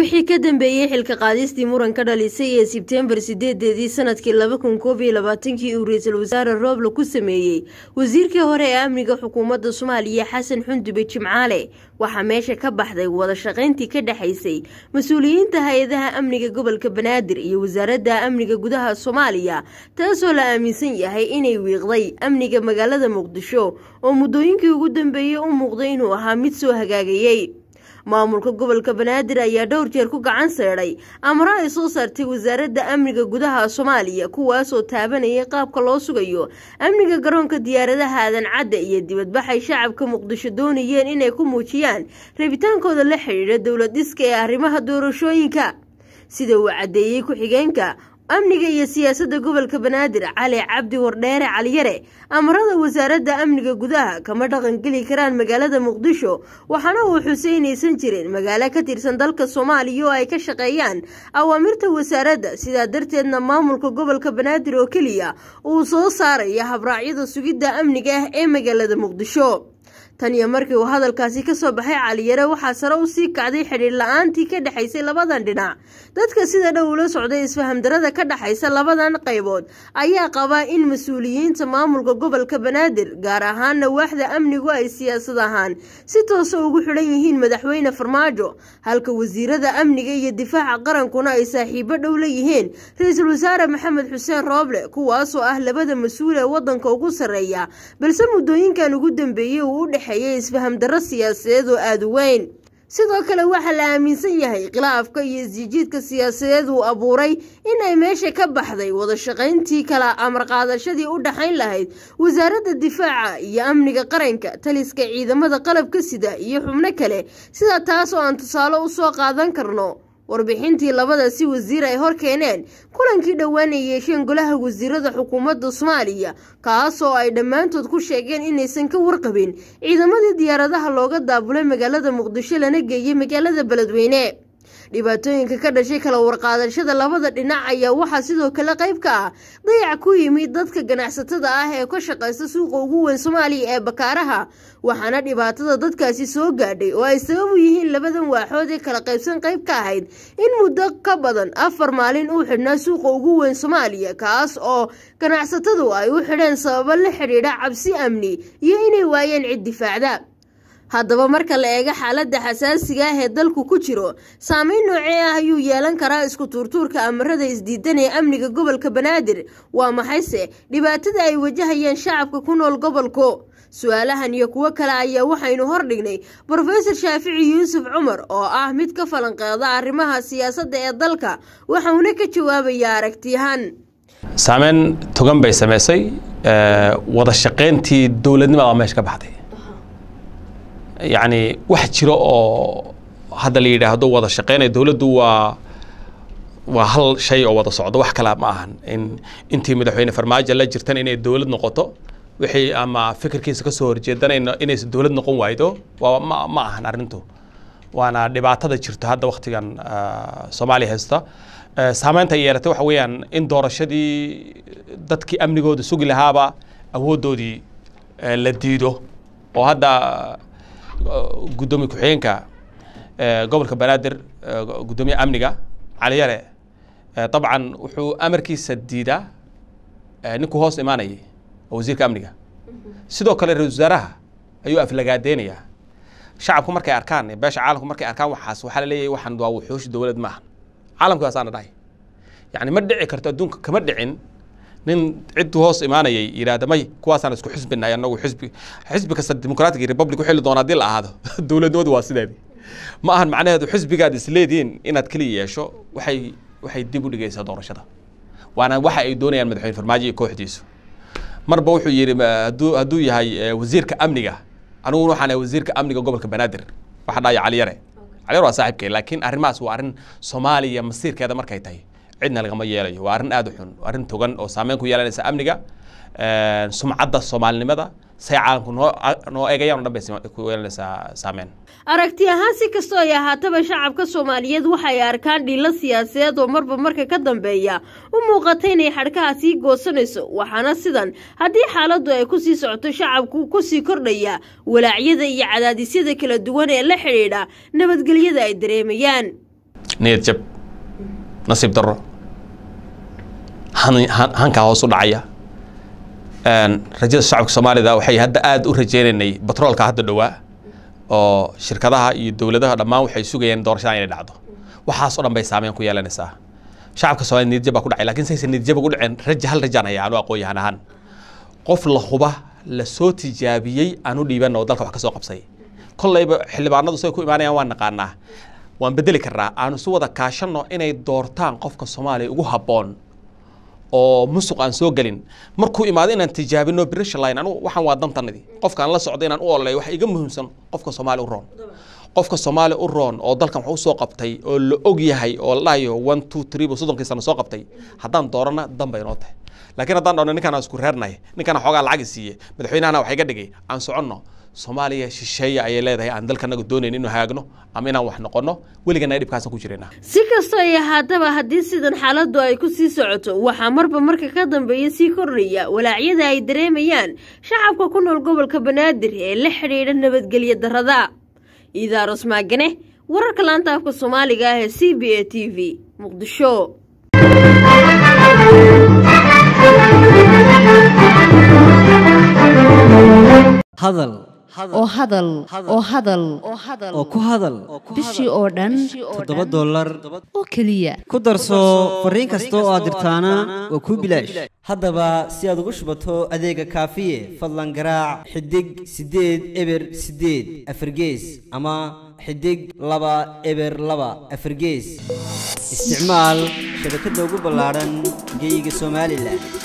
wixii ka dambeeyey xilka qaadistii muran ka dhalisay ee sebteembar sideedeedii sanadkii laba kun koob iyo labaatankii uu ra-iisul wasaare rooble ku sameeyey wasiirkii hore ee amniga xukuumadda soomaaliya xasan xundube jimcaale waxaa meesha ka baxday wada shaqayntii ka dhexaysay mas-uuliyiinta hay-adaha amniga gobolka banaadir iyo wasaaradda amniga gudaha soomaaliya taasoo la aaminsan yahay inay wiiqday amniga magaalada muqdisho oo muddooyinkii ugu dambeeyey u muuqday inuu ahaa mid soo hagaagayey maamulka gobolka banaadir ayaa dhowr jeer ku gacan seedhay amaro ay soo saartay wasaaradda amniga gudaha soomaaliya kuwaasoo taabanayay qaabka loo sugayo amniga garoonka diyaaradaha aadan cadda iyo dibadbaxay shacabka muqdisho doonayeen inay ku muujiyaan rabitaankooda la xidhiidha dowlad dhiska ee arrimaha doorashooyinka sida uu caddeeyey ku-xigeenka amniga iyo siyaasadda gobolka banaadir cali cabdi wardheere caliyare amarada wasaaradda amniga gudaha kama dhaqangeli karaan magaalada muqdisho waxaana uu xuseynaysan jirin magaalo ka tirsan dalka soomaaliya oo ay ka shaqeeyaan awaamirta wasaaradda sidaa darteedna maamulka gobolka banaadir oo keliya uu soo saaraya habraacyada sugidda amniga ah ee magaalada muqdisho tan iyo markii uu hadalkaasi ka soo baxay caliyare waxaa sare u sii kacday xidhiir la-aantii ka dhexaysay labadan dhinac dadka sida dhow ula socday isfahamdarada ka dhexaysa labadan qaybood ayaa qabaa in mas-uuliyiinta maamulka gobolka banaadir gaar ahaana waaxda amnigu ay siyaasad ahaan si toosa ugu xidhan yihiin madaxweyne farmaajo halka wasiirada amniga iyo difaaca qarankuna ay saaxiibo dhow la yihiin ra-iisul wasaare maxamed xuseen rooble kuwaasoo ah labada mas-uul ee wadanka ugu sarreeya balse muddooyinkan ugu dambeeyey uu u dhexeeyay isfaham darro siyaasadeed oo aada u weyn sidoo kale waxaa la aaminsan yahay khilaafka iyo isjijiidka siyaasadeed uu abuuray in ay meesha ka baxday wada shaqayntii kala amar qaadashadii u dhaxayn lahayd wasaaradda difaaca iyo amniga qaranka taliska ciidamada qalabka sida iyo xubno kale sida taas oo aan tusaale u soo qaadan karno warbixintii labadasi wasiir ay hor keeneen kulankii dhowaan ay yeesheen golaha wasiirada xukuumadda soomaaliya kaasoo ay dhammaantood ku sheegeen inaysan ka warqabin ciidamadii diyaaradaha looga daabulay magaalada muqdisho lana geeyey magaalada beledweyne dhibaatooyinka ka dhashay kala warqaadashada labada dhinac ayaa waxaa sidoo kale qayb ka ah dayac ku yimid dadka ganacsatada ah ee ka shaqaysta suuqa ugu weyn soomaaliya ee bakaaraha waxaana dhibaatada dadkaasi soo gaadhay oo ay sabab u yihiin labadan waaxood ee kala qaybsan qayb ka ahayd in muddo ka badan afar maalin uu xidhnaa suuqa ugu weyn soomaaliya kaas oo ganacsatadu ay u xidheen sababo la xidhiidha cabsi amni iyo inay waayeen cid difaacda haddaba marka la eego xaaladda xasaasiga ah ee dalku ku jiro saameyn noocee ah ayuu yeelan karaa isku tuurtuurka amarada isdiidan ee amniga gobolka banaadir waa maxayse dhibaatada ay wajahayaan shacabka ku nool gobolku su-aalahan iyo kuwo kale ayaa waxaynu hordhignay brofesor shaafici yuusuf cumar oo ah mid ka falanqeeda arrimaha siyaasadda ee dalka waxauna ka jawaabayaa aragtiyahan saameyn togan bay samaysay wada shaqayntii dowladnimada meesha ka baxday yacni wax jiro oo hadda la yidhaahdo wada shaqeynaya dowladdu waa waa hal shay oo wada socdo wax kale ma ahan in intii madaxweyne farmaajo la jirtan inay dowlad noqoto wixii ama fikirkiisa kasoo horjeedana inaysan dowlad noqon waaydo waa ma ma ahan arrintu waana dhibaatada jirto hadda waktigan soomaaliya haysta saameynta ay yeelatay waxa weeyaan in doorashadii dadkii amnigooda sugi lahaaba awooddoodii la diido oo hadda guddoomiye ku-xigeenka gobolka banaadir guddoomiye amniga caliyare dabcan wuxuu amarkiisa diidaa ninkuu hoos imaanayay oo wasiirka amniga sidoo kale ra-isul wasaaraha ayuu aflagaadeynayaa shacabku markay arkaan beesha caalamku markay arkaan waxaas waxaa la leeyahay waxaan waa wuxuushi dowlad maaha caalamka waasaana dhahay yacni ma dhici karto adduunka kama dhicin nin cidduu hoos imaanayay yidhaahda may kuwaasaan isku xisbinahay annagu xisbi xisbi kasta dimuqratic iyo republic u xili doona haddii la ahaado dowladnimadu waa sideedii ma ahan macnaheedu xisbigaad isleedihiin inaad keliya yeesho waxay waxay dib u dhigaysaa doorashada waana waxa ay doonayaan madaxweyne farmaajo iyo kooxdiisu marba wuxuu yidhi hadduu hadduu yahay wasiirka amniga aniguna waxaan ahay wasiirka amniga gobolka banaadir waxa dhahaya caliyare caliyare waa saaxiibkay laakiin arrimahaas waa arrin soomaaliya masiirkeeda markay tahay cidna lagama yeelayo waa arrin aada u xun arrin togan oo saameyn ku yeelanaysa amniga sumcadda soomaalinimada say caalamku noo noo eegayaan o dhan bay ku yeelanaysaa saameyn aragti ahaan si kastoo ay ahaataba shacabka soomaaliyeed waxay arkaan dhiilo siyaasadeed oo marba marka ka dambeeya u muuqata inay xadhkaha sii goosanayso waxaana sidan haddii xaaladdu ay kusii socoto shacabku kusii kordhaya walaacyada iyo cadaadisyada kala duwan ee la xidhiidha nabadgelyada ay dareemayaan niyad jab nasiib darro han- han- hankaa hoos u dhacaya Een, rajada shacabka soomaalida waxay hadda aada u rajeynaynay batroolka hadda dhowaa oo shirkadaha iyo dowladaha dhammaan waxay sugayeen doorashada inay dhacdo waxaas oo dhan bay saameyn ku yeelanaysaa shacabka soomaalida niyad jab baa ku dhacay laakiin saysan niyad jab ugu dhicin raja hal rajaan haya anu aqoon-yahan ahaan qof la huba la soo tijaabiyey aanu dhiiban oo dalka wax ka soo qabsay kollayba xildhibaanadu say ku imaanayaan waan naqaanaa waan bedeli karnaa aanu isu wada kaashanno inay doortaan qofka soomaaliya ugu habboon oo musuq aan soo gelin markuu imaado inaan tijaabino brisha line anigu waxaan waa dantanadii qofkaan la socdo inaan u oleeyo waxa iga muhiimsan qofka soomaali u roon qofka soomaali u roon oo dalkan wax u soo qabtay oo la og yahay oo la dhahayo one two three buu soddonkii sano soo qabtay haddaan doorana dan bay noo tahay laakiin haddaan dhahno ninkaan aan isku reernay ninkaan xoogaa lacagi siiye madaxweynahana wax iga dhigay aan soconno soomaaliya shisheeye ayay leedahay aan dalkanaga doonayn inuu hagaagno ama inaan wax noqono weligana dhibkaasan ku jirayna si kastoo ay ahaataba haddii sidan xaaladdu ay ku sii socoto waxaa marba marka ka dambeeya sii kordhaya walaacyada ay dareemayaan shacabka ku nool gobolka banaadir ee la xidhiidha nabadgelyo darrada iidaaros maagane wararka laanta afka soomaaliga ah ee c b a t v muqdisho hadal oo hadal oo hadal oo ku hadal bishii oo dhan toddoba dollar oo keliya ku darso fariin kasta oo aad dirtaana waa kuu bilaash haddaba si aad ugu shubato adeega kaafiye fadlan garaac xidig siddeed eber siddeed afargees ama xidig laba eber laba afargees isticmaal shabakadda ugu ballaadhan geyga somalilan